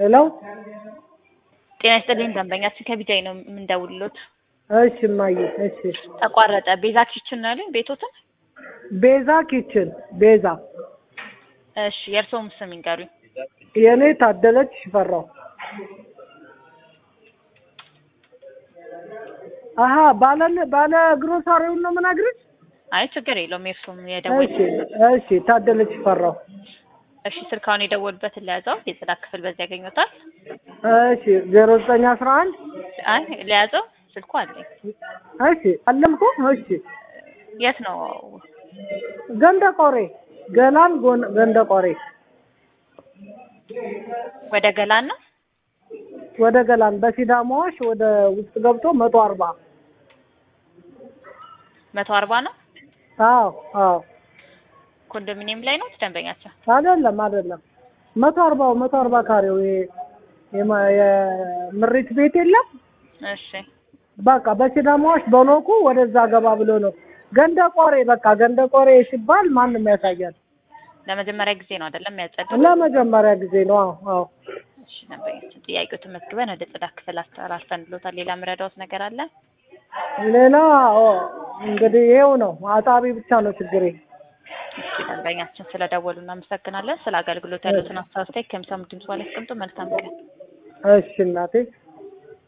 ሄሎ ጤና ይስጥልኝ ደንበኛችን ከቢጃይ ነው የምንደውልሎት። እሺ እማዬ እሺ ተቋረጠ። ቤዛ ኪችን ነው ያሉኝ ቤቶትን? ቤዛ ኪችን ቤዛ እሺ የእርስዎም ስም ይንገሩኝ። የእኔ ታደለች ሽፈራው አሀ ባለ ባለ ግሮሳሪውን ነው የምነግርሽ አይ ችግር የለውም የእርስዎም የደወል እሺ እሺ ታደለች ሽፈራው እሺ ስልካውን የደወሉበትን ለያዘው የጽዳት ክፍል በዚህ ያገኙታል። እሺ ዜሮ ዘጠኝ አስራ አንድ አይ ለያዘው ስልኩ አለኝ። እሺ አለምኩ እሺ የት ነው? ገንደ ቆሬ ገላን ጎን- ገንደ ቆሬ ወደ ገላን ነው። ወደ ገላን በሲዳማዎች ወደ ውስጥ ገብቶ መቶ አርባ መቶ አርባ ነው። አዎ አዎ ኮንዶሚኒየም ላይ ነው ደንበኛቸው። አይደለም አይደለም መቶ አርባው መቶ አርባ ካሬው ይሄ የማ- የምሪት ቤት የለም እሺ በቃ በሲዳማዎች በኖኩ ወደዛ ገባ ብሎ ነው ገንደ ቆሬ በቃ ገንደ ቆሬ ሲባል ማንም ያሳያል ለመጀመሪያ ጊዜ ነው አይደለም ያጸዱ? ለመጀመሪያ ጊዜ ነው አዎ አዎ እሺ ደንበኛችን ጥያቄው ተመዝግበን ወደ ጽዳት ክፍል አስተላልፈንልዎታል። ሌላ ምረዳዎት ነገር አለ? ሌላ አዎ፣ እንግዲህ ይሄው ነው አጣቢ ብቻ ነው ችግሬ እሺ ደንበኛችን ስለደወሉ እናመሰግናለን። ስለ አገልግሎት ያሉትን አስተያየት ከሚሰሙ ድምጽ ላይ አስቀምጡ። መልካም ቀን። እሺ እናቴ